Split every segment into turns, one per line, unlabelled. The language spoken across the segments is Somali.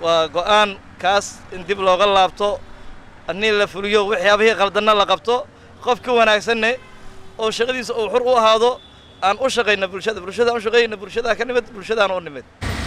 waa go'aan kaas in dib looga laabto annii la fuliyo waxyaabihii qaldanna la qabto qofka wanaagsanne oo shaqadiisa uu xur u ahaado aan u shaqayna bulshada bulshadaan u shaqaynayna bulshadaa ka nimid bulshadaan u nimid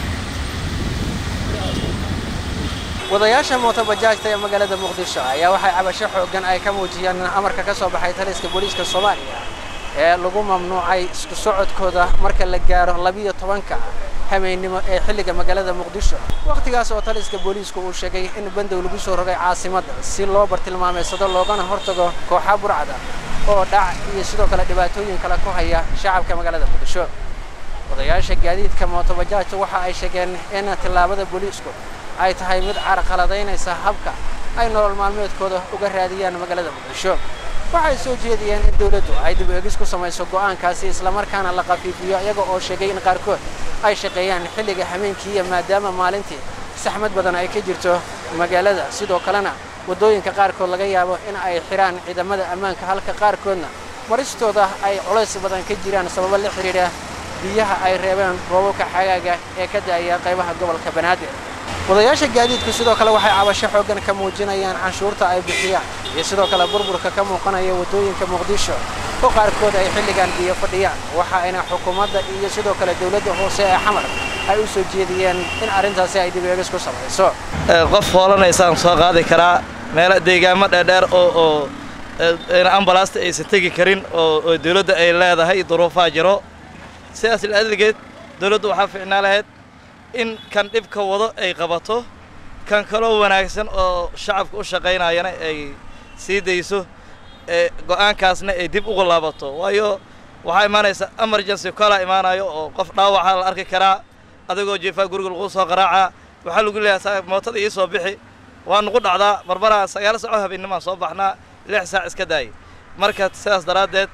wadayaasha mootobajaajta ee magaalada muqdisho ayaa waxay cabasho xooggan ay ka muujiyeen amarka ka soo baxay taliska booliiska soomaaliya ee lagu mamnuucay isku socodkooda marka la gaaro labiyo tobanka hameennimo ee xilliga magaalada muqdisho wakhtigaas oo taliska booliisku uu sheegay in bandow lagu soo rogay caasimadda si loo bartilmaameysado loogana hortago kooxa burcada oo dhac iyo sidoo kale dhibaatooyin kale ku haya shacabka magaalada muqdisho wadayaasha gaadiidka mootobajaajta waxa ay sheegeen in tillaabada booliisku ay tahay mid carqaladaynaysa habka ay nolol maalmeedkooda uga raadiyaan magaalada muqdisho waxay soo jeediyeen in dawladdu ay dib eegis ku samayso go'aankaasi islamarkaana la khafiifiyo iyaga oo sheegay in qaarkood ay shaqeeyaan xilliga hameenkiiya maadaama maalintii saxmad badan ay ka jirto magaalada sidoo kalena waddooyinka qaarkood laga yaabo in ay xidhaan ciidamada ammaanka halka qaarkoodna maristooda ay culays badan ka jiraan sababo la xidhiidha biyaha ay reebeen roobabka xagaaga ee ka da'aya qaybaha gobolka banaadir wadayaasha gaadiidku sidoo kale waxay cabasho xooggan ka muujinayaan canshuurta ay bixiyaan iyo sidoo kale burburka ka muuqanaya waddooyinka muqdisho oo qaarkood ay xilligan biyo fadhiyaan waxa ayna xukuumadda iyo sidoo kale dawladda hoose ee xamar ay u soo jeediyeen in arrintaasi ay dib eegis ku samayso
qof hoolanaysaan soo qaadi karaa meelo deegaamo dheerdheer oo oo ambalaasta aysan tegi karin oo dawladda ay leedahay duruufaa jiro sidaas laadegeed dawladdu waxaa fiicnaa lahayd in kan dhibka wado ay qabato kan kaloo wanaagsan oo shacabka u shaqaynayana ay sii dayso ee go'aankaasna ay dib ugu laabato waayo waxaa imaanaysa emergency kolaa imaanayo oo qof dhaawaca la arki karaa adigoo jeefaa guriga lagu soo qaraacaa waxaa lagu leeyahay mootada ii soo bixi waa nugu dhacdaa barbaraa sagaal saaco habeennimaan soo baxnaa lix saac iska daayay marka sidaas daraaddeed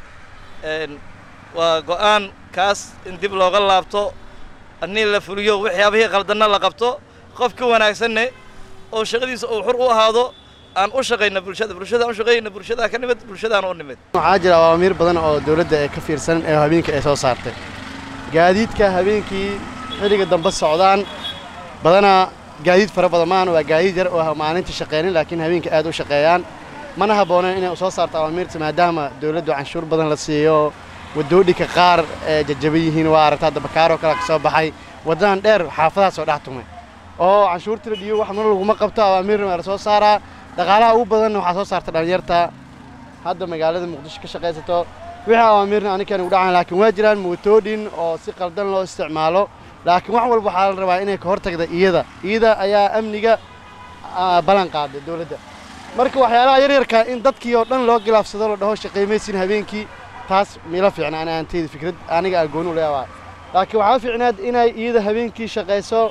waa go'aan kaas in dib looga laabto annii la fuliyo waxyaabihii qaldanna la qabto qofka wanaagsanne oo shaqadiisa uu xur u ahaado aan u shaqayna bulshada bulshadaan u shaqaynayna bulshadaa ka nimid bulshadaan u nimid
waxaa jira awaamiir badan oo dawladda ee ka fiirsan ee habeenkii ay soo saartay gaadiidka habeenkii xilliga dambe socdaan badanaa gaadiid fara badan maahan waa gaadiid yar oo maalintii shaqeynin laakiin habeenkii aad u shaqeeyaan mana habbooneen inay soo saarto awaamiirta maadaama dawladdu canshuur badan la siiyo wadoodhinka qaar ee jajaban yihiin waa aragta hadda bakaaroo kale ka soo baxay waddadan dheer xaafadaha soo dhex tumay oo canshuurta la dhiiyo wax mar laguma qabto awaamiirna waa la soo saaraa dhaqaalaha ugu badanna waxaa soo saarta dhallinyarta hadda magaalada muqdisho ka shaqaysato wixii awaamiirna anikan ugu dhacan laakiin waa jiraan mootooyin oo si qaldan loo isticmaalo laakiin wax walba waxaa la rabaa inay ka hortagda iyada iyada ayaa amniga ballan qaaday dawladda marka waxyaalaha yaryarka in dadkii oo dhan loo gilaafsado la dhaho shaqaymaysin habeenkii taas miila fiicna ana aanteyda fikrad aniga agoon u leeyahay laakiin waxaa fiicnaad inay iyada habeenkii shaqayso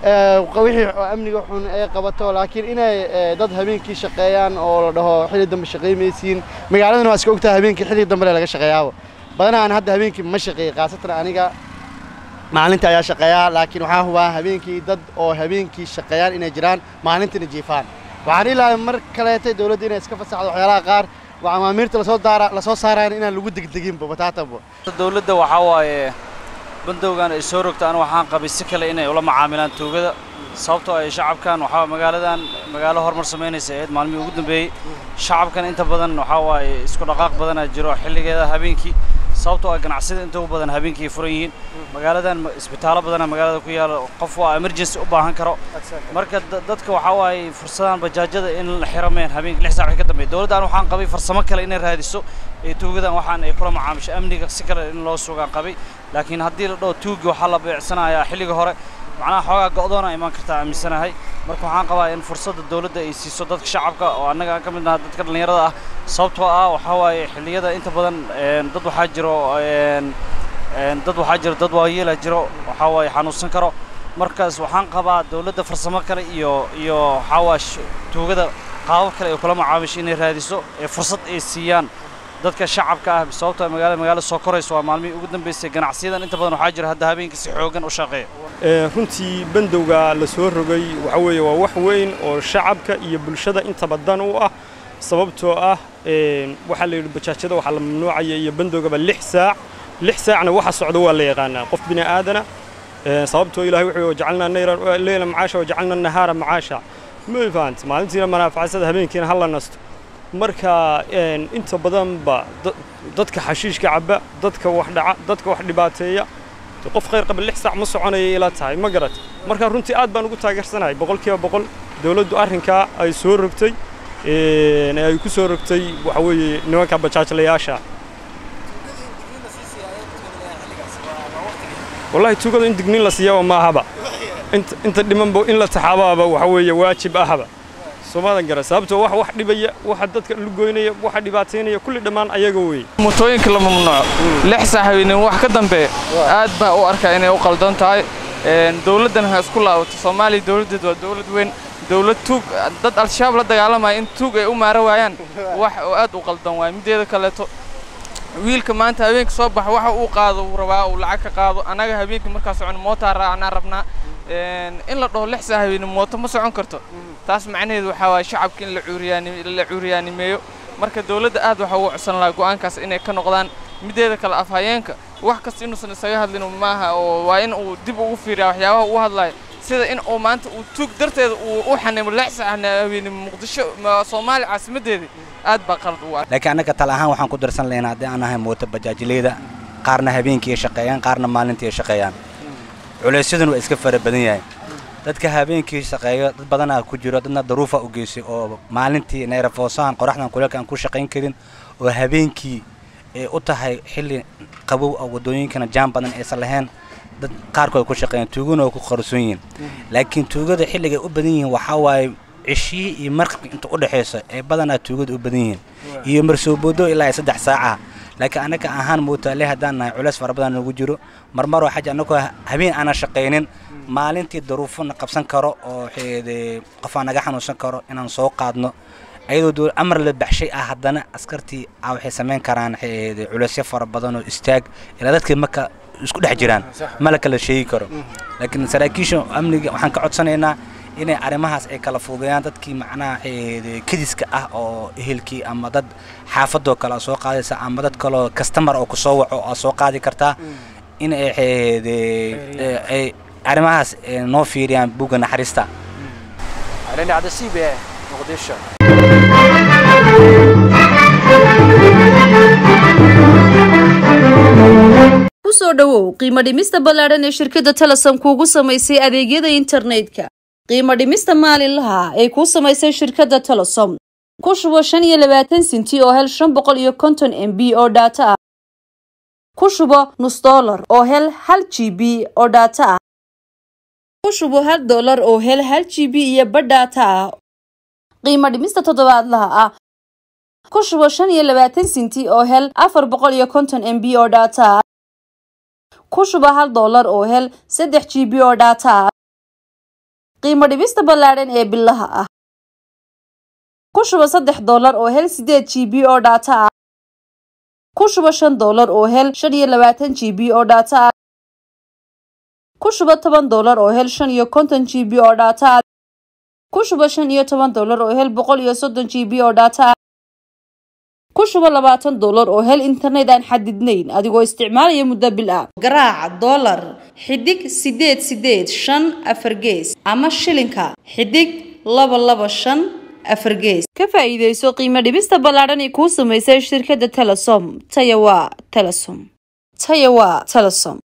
wixii amniga xun ay qabato laakiin inay dad habeenkii shaqeeyaan oo la dhaho xilli dambe shaqaymaysiin magaaladana waa iska ogtahay habeenkii xilli dambe laga shaqeeyaaba badanaa aan hadda habeenkii ma shaqeeyey khaasatan aniga maalinta ayaa shaqeeyaa laakiin waxaa hubaa habeenkii dad oo habeenkii shaqeeyaan inay jiraan maalintina jiifaan waxaan ilaahay mar kaleetay dawladda inay iska fasaxdo waxyaalaha qaar waa amaamiirta lasoo daara lasoo saarayna inaan lagu degdeginba bataatanba
dawladda waxaa waaye bandowgan ay soo rogtaan waxaan qabay si kale inay ula macaamilaan tuugada sababtoo ay shacabkan waxaa magaaladan magaalo horumar samaynaysa ahayd maalmihii ugu dambeeyey shacabkan inta badan waxaa waaye isku dhaqaaq badanaa jiro xilligeeda habeenkii sababtoo ay ganacsida inta ugu badan habeenkii furan yihiin magaaladan isbitaallo badana magaalada ku yaala qof waa emergency u baahan karo marka dadka waxaa waaye fursadaan bajaajada in la xirameen habeenkii lix saac ka dambeeya dawladdan waxaan qabay farsamo kale inay raadiso ee tuugadan waxaan ay kula macaamisho amniga si kale in loo sugaan qabay laakiin haddii la dhaho tuugi waxaa la beecsanayaa xilliga hore macnaha xoogaa go'doona imaan kartaa aaminsanahay marka waxaan qabaa in fursadda dawladda ay siiso dadka shacabka oo annaga aan ka mid naha dadka dhallinyarada ah sababtoo ah waxaa waaye xilliyada inta badan dad waxaa jiro dad waxaa jiro dad waayeela jiro waxaa waaye xanuunsan karo markaas waxaan qabaa dawladda farsamo kale iyo iyo waxaa waa tuugada qaabab kale ay kula macaamisho inay raadiso ee fursad ay siiyaan dadka shacabka ah sababtoo magaalada magaalo soo korayso waa maalmihii ugu dambeysay ganacsiyadan inta badan waxaa jira hadda habeenkii si xoogan u shaqeeya
runtii bandowga la soo rogay waxa weeye waa wax weyn oo shacabka iyo bulshada intaba dan u ah sababtoo ah waxaa la yidhi bajaajyada waxaa la mamnuucaya iyo bandowgaba lix saac lix saacna waxa socda waa la yaqaanaa qof bini aadana sababtoo ilaahay wuxuu jacalnaa nayran leyla macaasha wajacalna nahaara macaasha ma fahant maalintiina manaafacsada habeenkiina ha la nasto marka inta badanba dadka xashiishka cabba dadka wax dhaca dadka wax dhibaateeya qof khayr qaba lix saac ma soconaya ila tahay ma garat marka runtii aad baan ugu taageersanahay boqolkiiba boqol dowladdu arrinkaa ay soo rogtay ay ku soo rogtay waxa weeye nimanka bajaajlayaasha wallahi tuugada in digniin la siiyaba maahaba inta dhimanba in la taxaabaaba waxa weeye waajib ahaba soomadan gara sababtoo wax wax dhibaya waxa dadka lugoynaya waxa dhibaataynaya kulli dhammaan ayaga weeye
mootooyinka la mamnuuco lix saac habeenimo wax ka dambe aad baa u arkaa inay u qaldan tahay dowladdan ha isku laabato soomaaliya dowladdeed waa dowlad weyn dowlad tuug dad al-shabaab la dagaalamaya in tuug ay u maara waayaan wax oo aad u qaldan waay mideeda kaleeto wiilka maanta habeenka soo baxa waxa uu qaado uu rabaa uu lacag ka qaado annaga habeenkii markaa socon mootaa raacnaa rabnaa in la dhaho lix saa habeenimo mooto ma socon karto taas macnaheedu waxaa waaya shacabka in la cuuriyaanimeeyo marka dowladda aad waxa ugu codsan lahaa go'aankaas inay ka noqdaan mideeda kale afhayeenka wax kasta inuusan isaga hadlin maaha oo waa in uu dib ugu fiiriyaa waxyaabaha uu hadlayo sida in uu maanta uu tuug darteeda uu u xanimo lix saa habeenimo muqdisho soomaaliya caasimaddeedii aad baa qalad u arka
laakiin annaga tala ahaan waxaan ku darsan lahaynaa haddii aan ahay mooto bajaajileyda qaarna habeenkii ay shaqeeyaan qaarna maalintii ay shaqeeyaan culaysyaduna waa iska fara badan yahay dadka habeenkii shaqeeyo dad badanaa ku jiro dadna daruufa u geysay oo maalintii neerafoosahan qoraxdan kuleelka aan ku shaqayn karin oo habeenkii ay u tahay xilli qabow oo waddooyinkana jaan badan aysan lahayn dad qaarkood ku shaqeeyaan tuuguna oo ku qarsoon yihiin laakiin tuugada xilligay u badan yihiin waxaa waaye cishihii iyo markabka inta u dhexaysa ee badanaa tuugada u badan yihiin iyo marsooboodo ilaa saddex saaca laakiin annaga ahaan mootaale haddaan nahay culays fara badan nagu jiro marmaroo xaja annagoo habeen aanan shaqaynin maalintii daruufona qabsan karo oo qofaa naga xanuunsan karo inaan soo qaadno ayadoo amar la baxshay ah haddana askartii waxay samayn karaan culaysyo fara badan oo istaag ilaa dadkii marka isku dhex jiraan ma la kala sheegi karo laakiin saraakiisha amniga waxaan ka codsanaynaa inay arrimahaas ay kala fuudeeyaan dadkii macnaha kadiska ah oo ehelkii ama dad xaafadoo kale a soo qaadaysa ama dad kaloo kastamar oo kusoo waco aa soo qaadi kartaa in ay arrimahaas noo fiiriyaan bugga naxariista
kusoo dhowow qiimo dhimista ballaadhan ee shirkadda telesom kuugu samaysay adeegyada internetka qiimo dhimista maalinlaha ay kuu samaysay shirkadda telesom ku shubo shan iyo labaatan sinti oo hel shan boqol iyo konton m b oo dhaato ah ku shubo nus dollar oo hel hal g b oo dhaato ah ku shubo hal dollar oo hel hal g b iyo badh dhaato ah qiimo dhimista toddobaadlaha ah ku shubo shan iyo labaatan sinti oo hel afar boqol iyo konton m b oo dhaato ah ku shubo hal dollar oo hel saddex g b oo dhaato ah qiimo dhibista ballaadhan ee bilaha ah ku shubo saddex dollar oo hel sideed g b oo dhaato ah ku shubo shan dollar oo hel shan iyo labaatan g b oo dhaato ah ku shubo toban dollar oo hel shan iyo konton g b oo dhaato ah ku shubo shan iyo toban dollar oo hel boqol iyo soddon g b oo dhaato ah ku shubo labaatan dollar oo hel internet aan xadidnayn adigoo isticmaalaya muddo bil ah garaaca dollar xidig sideed sideed shan afar gees ama shilinka xidig laba laba shan afar gees ka faa'iidayso qiimo dhibista ballaadhan ee kuu samaysay shirkadda telesom taya waa telesom taya waa telesom